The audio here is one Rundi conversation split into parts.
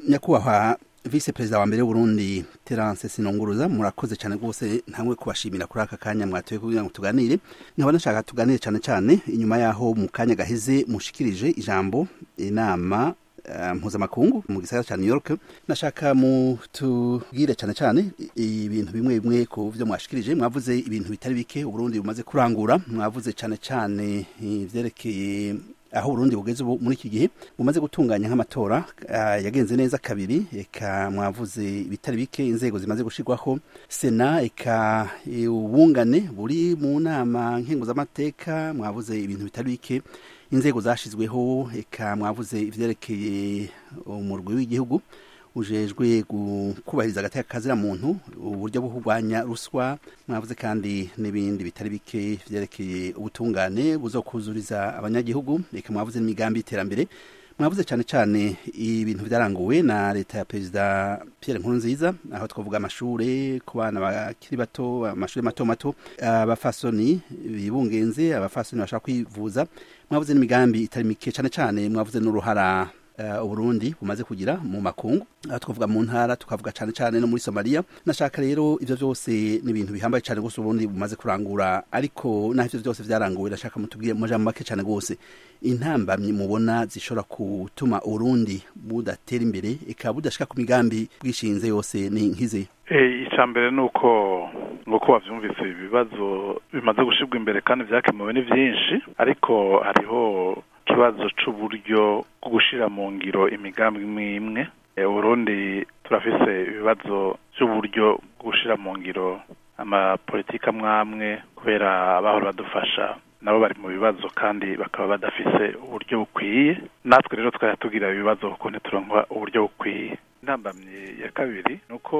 nyakubahwa vice perezida wa mbere w'uburundi terence sinunguruza murakoze cyane rwose ntangwe kubashimira kuri aka kanya mwatoye kugira ngo tuganire nkaba nashaka tuganire cyane cyane inyuma yaho mu kanya gaheze mushikirije ijambo inama mpuzamakungu mu gisagara cya new york nashaka mutubwire cyane cyane ibintu bimwe bimwe ku byo mwashikirije mwavuze ibintu bitari bike uburundi bumaze kurangura mwavuze cyane cyane ibyerekeye aho Burundi bugeze ubu muri iki gihe bumaze gutunganya nk'amatora yagenze neza kabiri eka mwavuze ibitari bike inzego zimaze gushirwaho sena eka ubungane buri mu nama nkenguzamateka mwavuze ibintu bitari bike inzego zashizweho eka mwavuze ivyerekeye umurwi w'igihugu ujejwe kubahiriza agateka kazira muntu uburyo bwo kurwanya ruswa mwavuze kandi n'ibindi bitari bike vyerekeye ubutungane buzokuzuriza abanyagihugu reka mwavuze n'imigambi y'iterambere mwavuze cyane cyane ibintu byaranguwe na leta ya perezida Pierre Nkurunziza aho twavuga amashure ku bana bakiri bato amashuri mato mato abafasoni bibungenze abafasoni bashaka kwivuza mwavuze n'imigambi itari mike cyane cyane mwavuze n'uruhara uburundi bumaze kugira mu makungu aho twavuga mu ntara tukavuga cyane cyane no muri somaliya nashaka rero ibyo byose ni ibintu bihambaye cyane rwose uburundi bumaze kurangura ariko naho ibyo byose byaranguwe ndashaka mutubwire mu jambo make cyane rwose intambamyi mubona zishobora gutuma uburundi budatera imbere ikaba budashika ku migambi bwishinze yose ni nk'izi icya mbere ni uko nk'uko wabyumvise ibibazo bimaze gushyirwa imbere kandi byakemuwe ni byinshi ariko hariho ikibazo c'uburyo bwo gushira mu ngiro imigambi imwe imwe uburundi turafise ibibazo by'uburyo bwo gushira mu ngiro amapolitika amwamwe kubera abahora badufasha nabo bari mu bibazo kandi bakaba badafise uburyo bukwiye natwe rero twajya tugira ibibazo kuko ntituronka uburyo bukwiye intambamyi ya kabiri ni uko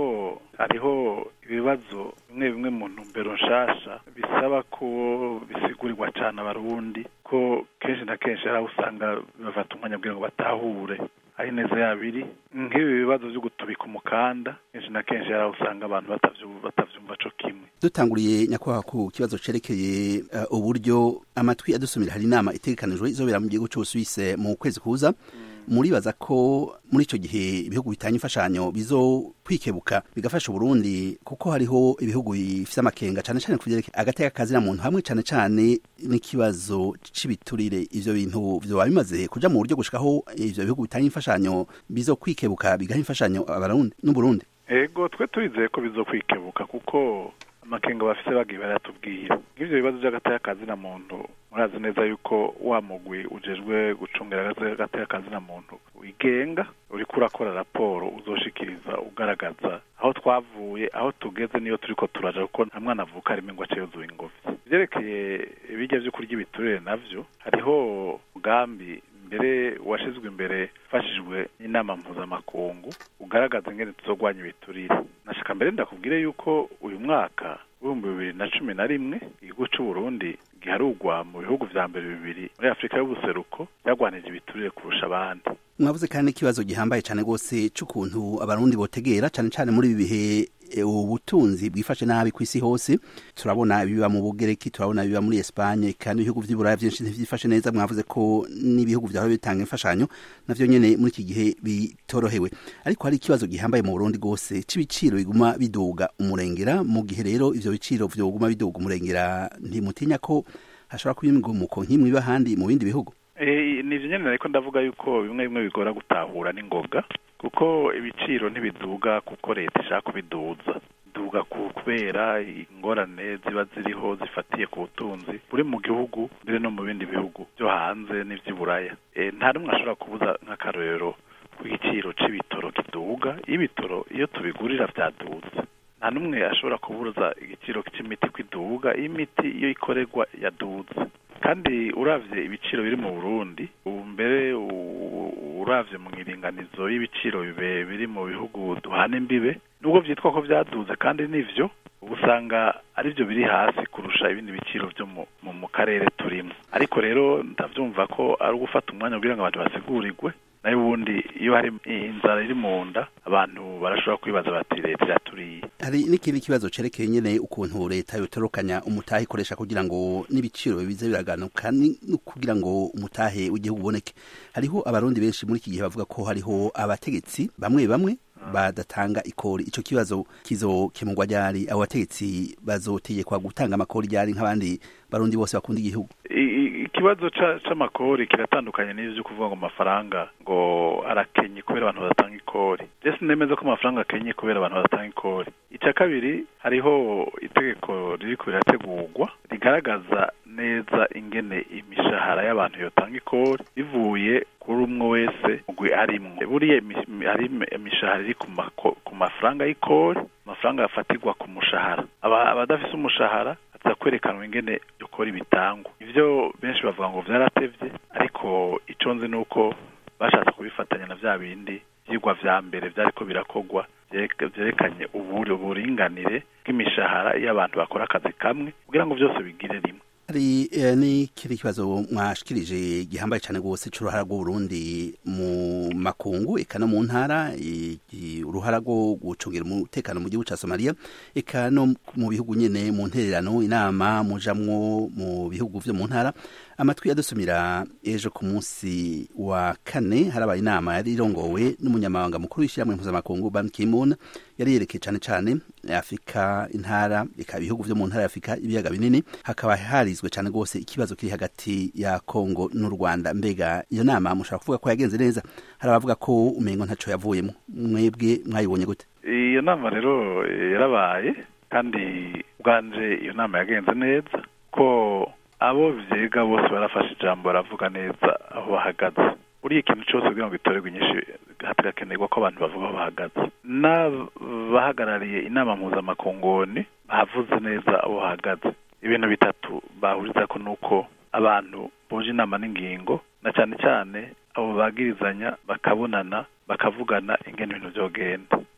hariho ibibazo bimwe bimwe mu ntumbero nshasha bisaba ko bisigurirwa cyane abarundi ko kenshi na kenshi hari aho usanga bafata umwanya kugira ngo batahure aho ineza yabo iri nk'ibi bibazo byo gutubika umukanda kenshi na kenshi hari aho usanga abantu batavyumva co kimwe dutanguriye nyakubahwa ku kibazo cerekeye uh, uburyo amatwi adusumira hari inama itegekanijwe izobera mu gihugu c'ubusuwise mu kwezi kuza muribaza ko muri icyo gihe ibihugu bitanga imfashanyo bizo kwikebuka bigafasha uburundi kuko hariho ibihugu bifite amakenga cyane cyane ku byerekeye agateka kazina muntu hamwe cyane cyane n'ikibazo cy'ibiturire ivyo bintu vyoba bimaze kuja mu buryo gushikaho ivyo bihugu bitanga imfashanyo bizo kwikebuka bigaha imfashanyo abarundi n'uburundi ego twe turizeye ko bizo kwikebuka kuko amakenga bafise bagiye baratubwira nk'ivyo bibazo vy'agateka kazina muntu murazi neza yuko wa mugwi ujejwe gucungira agateka kazina muntu wigenga uriko urakora raporo uzoshikiriza ugaragaza aho twavuye aho tugeze niyo turiko turaja kuko nta mwana avuka arimo ngo ace yuzuye ingovi ivyerekeye ibirya vyo kurya ibiturire navyo hariho umugambi mbere washizwe imbere fashijwe n'inama mpuzamakungu ugaragaza ingene tuzogwanya ibiturire nashaka mbere ndakubwire yuko uyu mwaka w'ibihumbi bibiri na cumi na rimwe igihugu c'uburundi giharugwa mu bihugu vya mbere bibiri muri afurika y'ubuseruko byagwanije ibiturire kurusha abandi mwavuze kandi n'ikibazo gihambaye cyane rwose c'ukuntu abarundi botegera cyane cyane muri ibi bihe ubutunzi bwifashe nabi ku isi hose turabona ibiba mu bugereki turabona ibiba muri Espagne kandi ibihugu vy'iburaya vyinshi ntivyifashe neza mwavuze ko n'ibihugu vyahora bitanga imfashanyo navyo nyene muri iki gihe bitorohewe ariko hari ikibazo gihambaye mu Burundi gose c'ibiciro biguma biduga umurengera mu gihe rero ivyo biciro vyoguma biduga umurengera ntimutinya ko hashobora kuba imigumuko nk'imwe iba ahandi mu bindi bihugu ni ivyo nyene ariko ndavuga yuko bimwe bimwe bigora gutahura n'ingoga kuko ibiciro ntibiduga kuko leta ishaka kubiduza biduga kubera ingorane ziba ziriho zifatiye ku butunzi buri mu gihugu mbere no mu bindi bihugu byo hanze n'ivy'iburaya nta n'umwe ashobora kubuza nk'akarorero ku giciro c'ibitoro kiduga iyo ibitoro iyo tubigurira vyadutse nta n'umwe ashobora kubuza igiciro c'imiti kwiduga iyo imiti iyo ikorerwa yaduze kandi uravye ibiciro biri mu Burundi ubu mbere uravye mu iringanizo y'ibiciro bibe biri mu bihugu duhana imbibe nubwo vyitwa ko vyaduze kandi nivyo usanga arivyo biri hasi kurusha ibindi biciro vyo mu, mu, mu karere turimo ariko rero ndavyumva ko ari ugufata umwanya kugira ngo abantu basigurirwe nayo ubundi iyo hari inzara iri mu nda abantu barashobora kwibaza bati leta iraturiye hari n'ikindi kibazo cerekeye nyene ukuntu leta yotorokanya umutahe ikoresha kugira ngo n'ibiciro bize biraganuka no kugira ngo umutahe w'igihugu uboneke hariho abarundi benshi muri iki gihe bavuga ko hariho abategetsi bamwe bamwe badatanga ikori ico kibazo kizokemurwa ryari abo bategetsi bazotegekwa gutanga amakori ryari nk'abandi barundi bose bakunda igihugu ikibazo c'amakori kiratandukanye n'ivyo kuvuga ngo amafaranga ngo arakenye kubera abantu badatanga ikori je sinemeza ko amafaranga akenye kubera abantu badatanga ikori ica kabiri hariho itegeko ririko rirategurwa rigaragaza neza ingene imishahara y'abantu yotanga ikori bivuye kuri umwe wese mugwi arimwo buriya hari imishahara iri ku mafaranga y'ikori amafaranga afatirwa ku mushahara abadafise umushahara aza kwerekanwa ingene ukora ibitangwa ivyo benshi bavuga ngo vyaratevye ariko ico nzi nuko bashatse kubifatanya na vya bindi vyigwa vya mbere vyariko birakogwa vyerekanye uburinganire bw'imishahara iyo abantu bakora akazi kamwe kugira ngo vyose bigire rimwe hari n'ikindi kibazo mwashikirije gihambaye cyane rwose c'uruhara rw'uburundi mu makungu eka no mu ntara uruhara rwo gucungira umutekano mu gihugu ca somaliya eka no mu bihugu nyene mu ntererano inama mujamwo mu bihugu vyo mu ntara amatwi yadusumira ejo ku munsi wa kane harabaye inama yari irongowe n'umunyamabanga mukuru w'ishyirahamwe mpuzamakungu ban ki-moon yari yerekeye cane cane afurika intara eka ibihugu vyo mu ntara ya afurika ibiyaga binini hakaba harizwe cane rwose ikibazo kiri hagati ya kongo n'u rwanda mbega iyo nama mushobora kuvuga ko yagenze neza hari abavuga ko umengo ntaco yavuyemo mwebwe mwayibonye gute iyo nama rero yarabaye kandi bwanje iyo nama yagenze neza ko abo vyiga bose barafashe ijambo baravuga neza aho bahagaze buriya ikintu cyose kugira ngo gitorerwe inyinshi hagakenerwa ko abantu bavuga aho bahagaze n'abahagarariye inama mpuzamakongoni bahavuze neza aho bahagaze ibintu bitatu bahurizako nuko abantu boje inama n'ingingo na cyane cyane abo bagirizanya bakabonana bakavugana ingene ibintu vyogenda